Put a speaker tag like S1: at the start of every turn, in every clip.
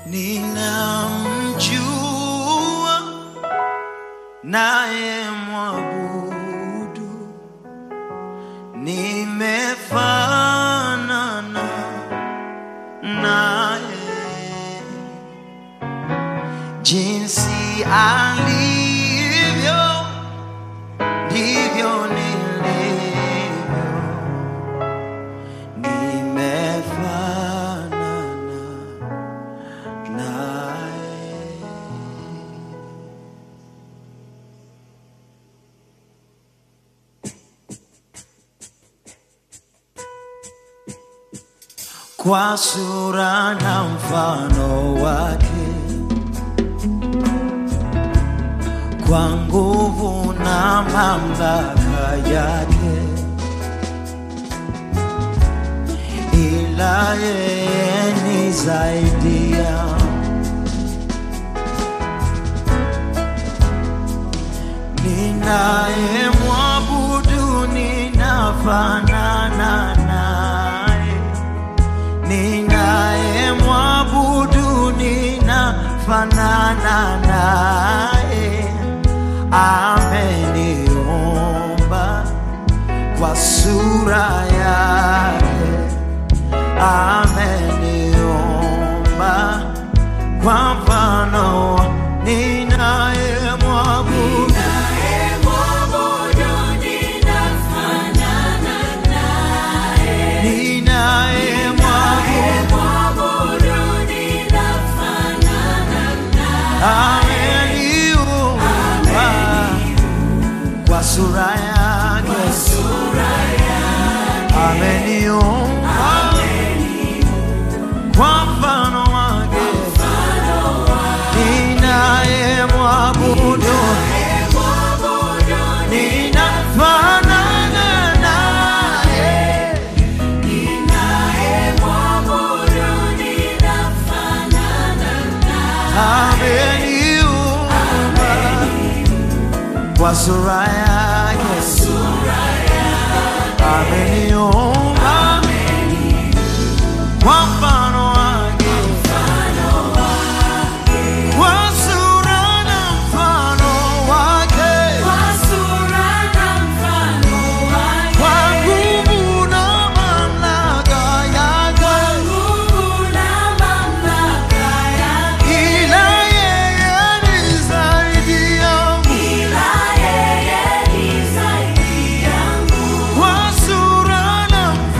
S1: ninamjua naye mwabudu, nimefanana naye jinsi alivyo ndivyo nilivyo, nimefanana naye. Kwa sura na mfano wake, kwa nguvu na mamlaka yake, ila yeye ni zaidi ya ninaye mwabudu, ninafanana naye, ninaye mwabudu, ninafanana naye, ameniumba kwa sura yake, ameniumba kwa mfano wa- ninaye mwabudu ninaye mwabudu ameniumba kwa sura yake ameniumba kwa mfano wake ninaye mwabudu ninafanana naye ameniumba kwa sura yake ameniumba kwa mfano wake kwa sura na mfano wake kwa nguvu na mamlaka yake ila yeye ni zaidi yangu kwa sura na mfano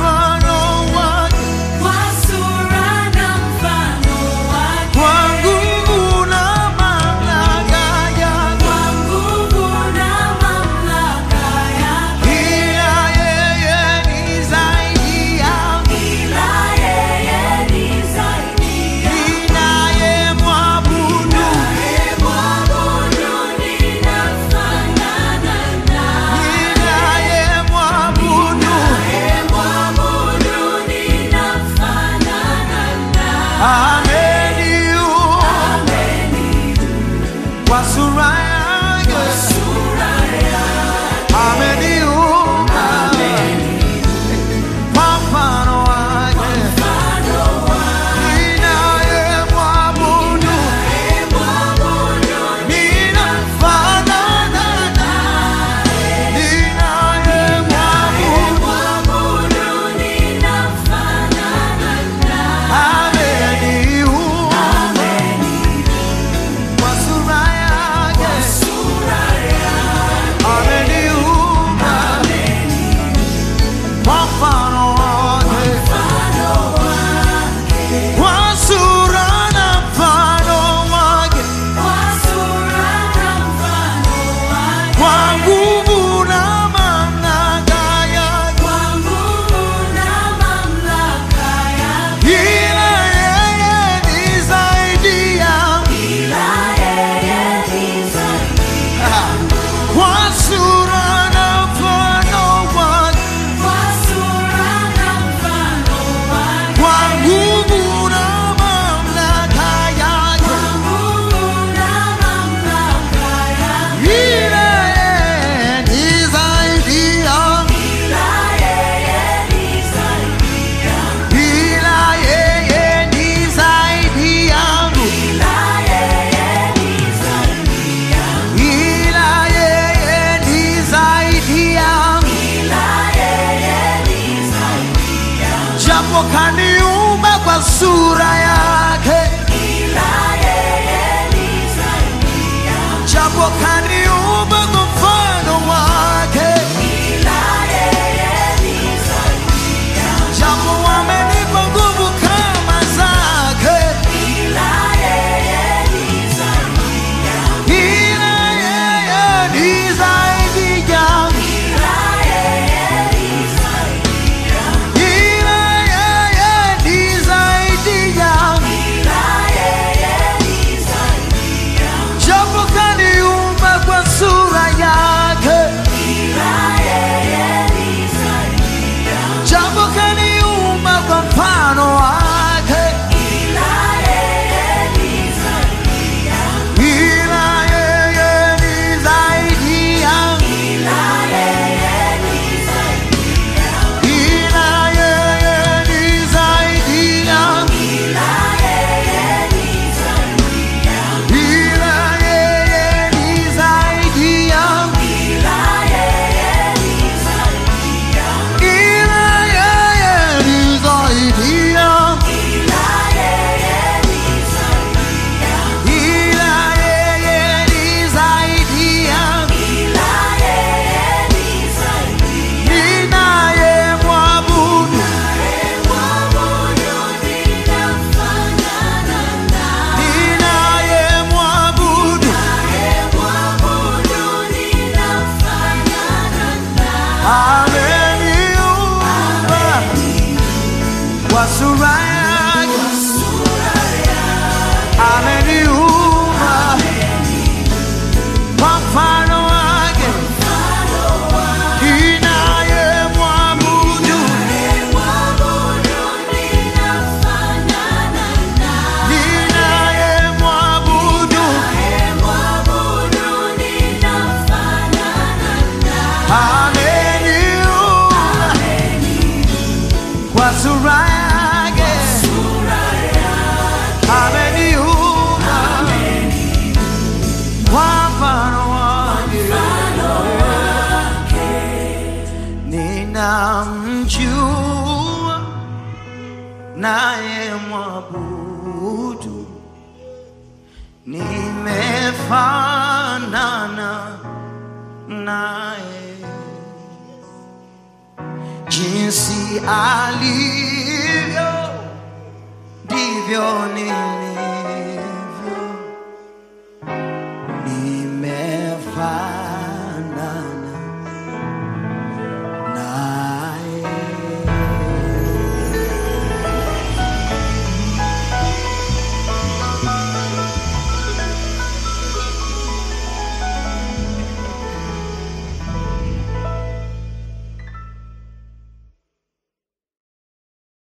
S1: naye mwabudu, nimefanana naye jinsi alivyo ndivyo nilivyo.